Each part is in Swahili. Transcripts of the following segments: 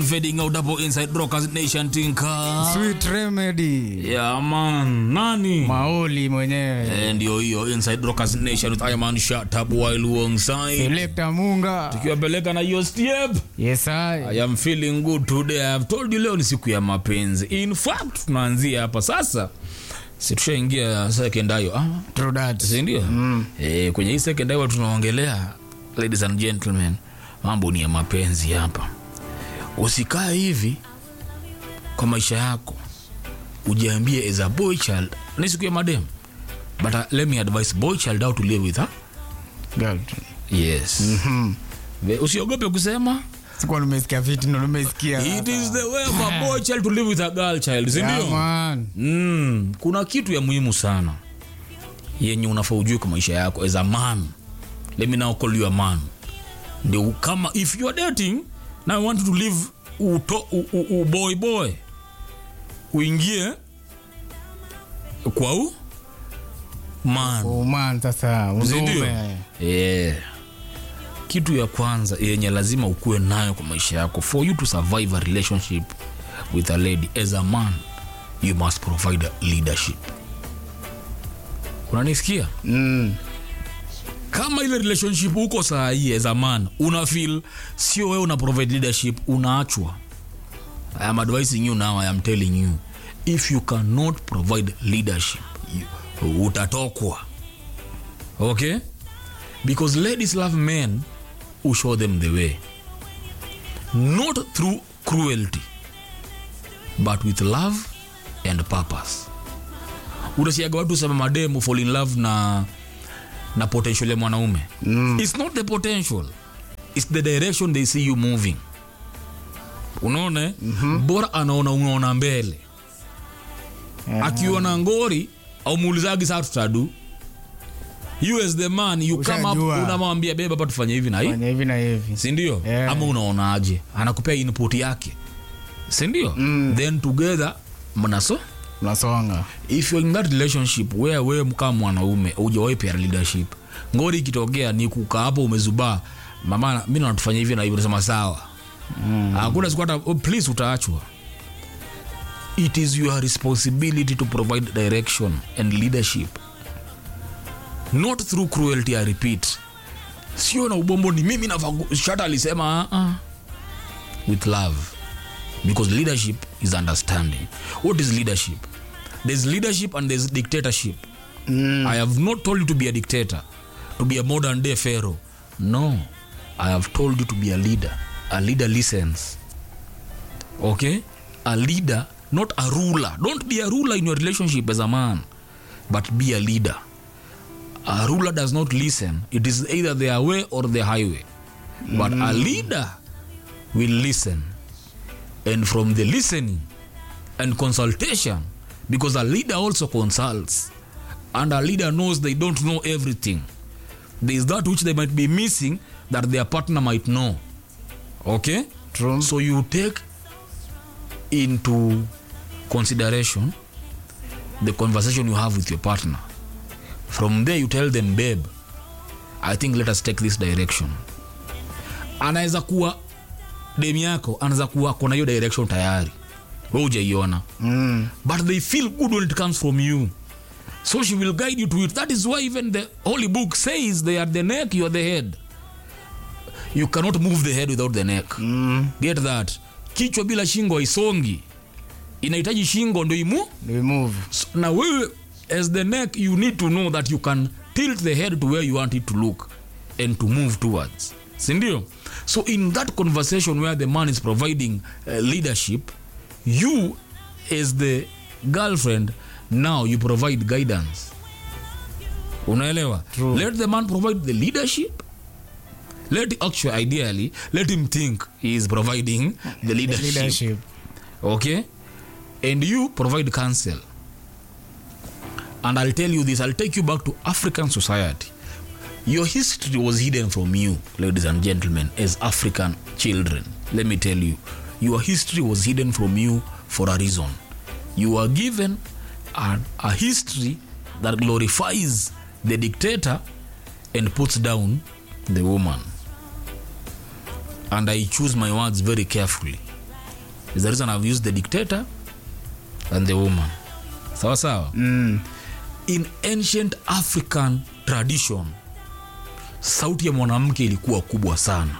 fading out hapo inside rockers nation tinka Sweet Remedy. yeah man nani Maoli mwenyewe. Eh, ndio hiyo inside rockers nation with Iron shut up while alongside Selector Munga. tukiwapeleka na hiyo step Yes I. I am feeling good today. I have told you leo ni siku ya mapenzi. In fact, tunaanzia hapa sasa. Si tushaingia second ayo. Ah, True that. si ndio? Eh, kwenye hii second ayo tunaongelea ladies and gentlemen, mambo ni ya mapenzi hapa. Usikae hivi kwa maisha yako. Ujiambie as a boy child, ni siku ya madem. But uh, let me advise boy child how to live with her. Girl. Yes. Mhm. Ve- Usiogope kusema Sikuwa nimesikia vitu ndo nimesikia. It is the way of a boy child to live with a girl child, si Yeah, ndio? man. Mm, kuna kitu ya muhimu sana yenye unafaa ujue kwa maisha yako as a man. Let me now call you a man. Ndio kama if you are dating now you want to live uto, u, u, u, boy boy uingie kwa u man. Oh man sasa. Si ndio? Uzume. Yeah. Kitu ya kwanza yenye lazima ukuwe nayo kwa maisha yako for you to survive a relationship with a lady as a man you must provide leadership. Unanisikia? Mm. Kama ile relationship uko saa hii as a man una feel sio wewe una provide leadership unaachwa. I am advising you now, I am telling you if you cannot provide leadership you, utatokwa. Okay? Because ladies love men who show them the way. Not through cruelty, but with love and purpose. Unasiaga watu sema mademu fall in love na na potential ya mwanaume. Mm. It's not the potential. It's the direction they see you moving. Unaona? eh? Bora anaona unaona mbele. Yeah. Akiona ngori au muulizagi saa tutadu you as the man you come up Ushajua. unamwambia beba hapa tufanye hivi na hivi Fanya hivi na hivi. sindio Yeah. ama unaonaje anakupea input yake sindio mm. then together mnaso Unasonga. if you're in that relationship where wewe kama mwanaume hujawahi pea leadership ngori ikitokea ni kukaa hapo umezubaa mama mi natufanya hivi na hivi unasema sawa hakuna siku hata oh, please utaachwa it is your responsibility to provide direction and leadership not through cruelty i repeat sio na ubombo ni mimi nafaa shata alisema uh -uh. with love because leadership is understanding what is leadership there's leadership and there's dictatorship Mm. i have not told you to be a dictator to be a modern day pharaoh no i have told you to be a leader a leader listens okay a leader not a ruler don't be a ruler in your relationship as a man but be a leader a ruler does not listen it is either their way or the highway but a leader will listen and from the listening and consultation because a leader also consults and a leader knows they don't know everything there is that which they might be missing that their partner might know okay True. so you take into consideration the conversation you have with your partner from there you tell them babe i think let us take this direction anaweza kuwa dem yako anaweza kuwa kona hiyo direction tayari we ujaiona Mm. but they feel good when it comes from you so she will guide you to it that is why even the holy book says they are the neck you are the head you cannot move the head without the neck Mm. get that kichwa bila shingo haisongi inahitaji shingo ndo imu We move. So, na wewe as the neck you need to know that you can tilt the head to where you want it to look and to move towards sindio so in that conversation where the man is providing uh, leadership you as the girlfriend now you provide guidance unaelewa True. let the man provide the leadership let actually ideally let him think he is providing the leadership, Leadership. okay and you provide counsel and i'll tell you this i'll take you back to african society your history was hidden from you ladies and gentlemen as african children let me tell you your history was hidden from you for a reason you were given a, a history that glorifies the dictator and puts down the woman and i choose my words very carefully is the reason i've used the dictator and the woman sawa sawa Mm. in ancient african tradition sauti ya mwanamke ilikuwa kubwa sana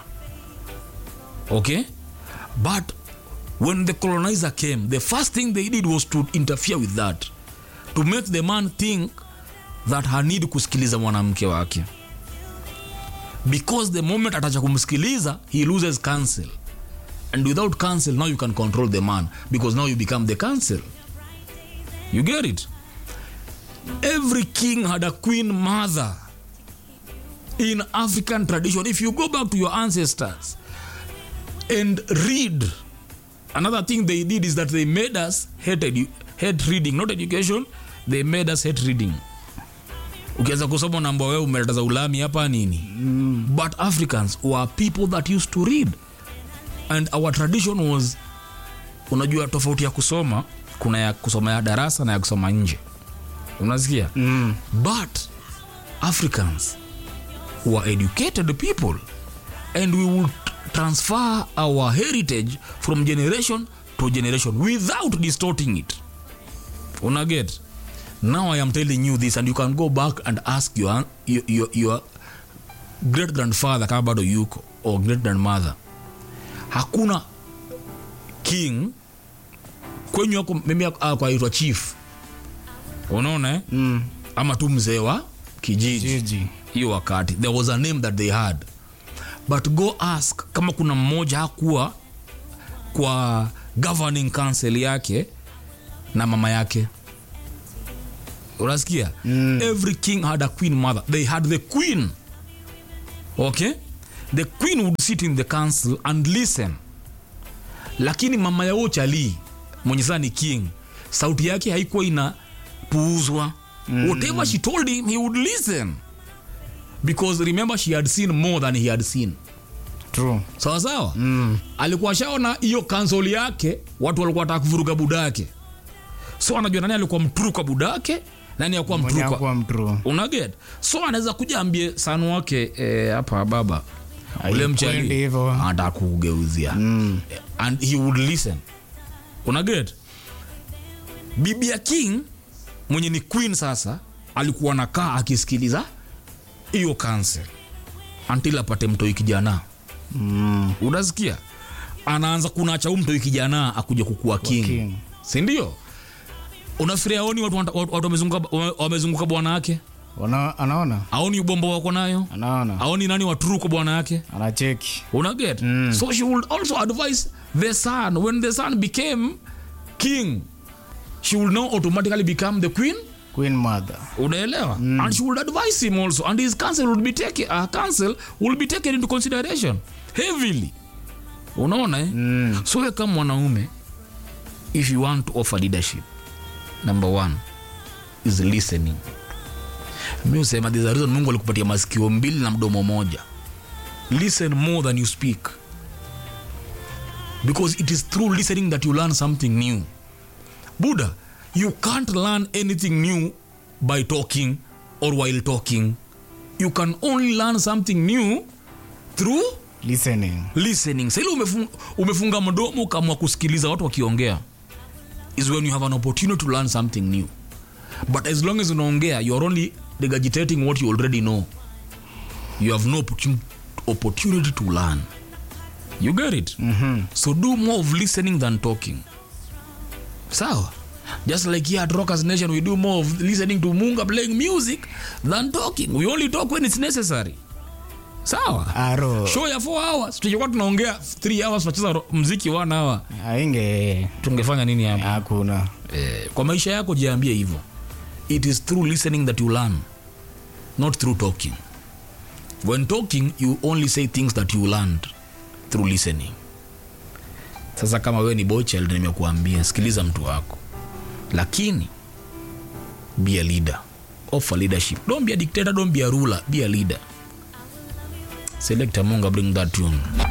okay but when the colonizer came the first thing they did was to interfere with that to make the man think that hanid kusikiliza mwanamke wake because the moment atacha kumsikiliza he loses counsel and without counsel now you can control the man because now you become the counsel you get it every king had a queen mother in african tradition if you go back to your ancestors and read another thing they did is that they made us hate, edu- hate reading not education they made us hate reading ukianza kusoma namba wewe umeleta za ulami hapa nini mm. but africans were people that used to read and our tradition was unajua tofauti ya kusoma kuna ya kusoma ya darasa na ya kusoma nje unasikia Mm. but africans were educated people and we would transfer our heritage from generation to generation without distorting it unaget now i am telling you this and you can go back and ask your, your, your, your great grandfather kama bado yuko or great grandmother hakuna king kwenyu ako mimi akwaitwa chief unaona eh? Mm. ama tu mzee wa kijiji Jiji. hiyo wakati there was a name that they had but go ask kama kuna mmoja hakuwa kwa governing council yake na mama yake unasikia mm. every king had a queen mother they had the queen okay the queen would sit in the council and listen lakini mama ya ochali mwenye saa ni king sauti yake haikuwa inapuuzwa mm. whatever she told him he would listen because remember she had seen more than he had seen True. sawa sawa mm. alikuwa shaona hiyo kansoli yake watu walikuwa wataka kuvuruga budake so anajua nani alikuwa mturu kwa budake nani akuwa Mwenye mturu kwa hakuwa mtrue. unaget so anaweza kuja ambie sanu wake eh, hapa baba ule Haikwendi mchali hivyo. anataka kugeuzia Mm. and he would listen unaget bibi ya king mwenye ni queen sasa alikuwa nakaa akisikiliza hiyo council until apate mtoi kijana Mm. unasikia anaanza kunacha huu mtoi kijana akuja kukuwa king, king. sindio unafikiria aoni watu, watu, watu wamezunguka, wame- wamezunguka bwana yake Wana- anaona aoni ubombo wako nayo anaona aoni nani waturu kwa bwana yake anacheki unaget Mm. so she would also advise the son when the son became king she will now automatically become the queen queen mother unaelewa mm. and she would advise him also and his counsel would be taken uh, counsel will be taken into consideration heavily unaona eh? Mm. so we kama mwanaume if you want to offer leadership number one is listening mi usema there's a reason mungu alikupatia masikio mbili na mdomo moja listen more than you speak because it is through listening that you learn something new buddha you can't learn anything new by talking or while talking you can only learn something new through listening listening saili umefunga, umefunga mdomo ukamwa kusikiliza watu wakiongea is when you have an opportunity to learn something new but as long as unaongea you are only regurgitating what you already know you have no opportun- opportunity to learn you get it mm-hmm. so do more of listening than talking sawa just like here at rockers nation we do more of listening to munga playing music than talking we only talk when it's necessary sawa aro show ya 4 hours tukikuwa tunaongea 3 hours tunacheza ro- mziki 1 hour ainge tungefanya nini hapa hakuna eh, kwa maisha yako jiambie hivyo it is through listening that you learn not through talking when talking you only say things that you learned through listening sasa kama wewe ni boy child nimekuambia sikiliza mtu wako lakini be a leader offer leadership don't be a dictator don't be a ruler be a leader selector munga bring that tune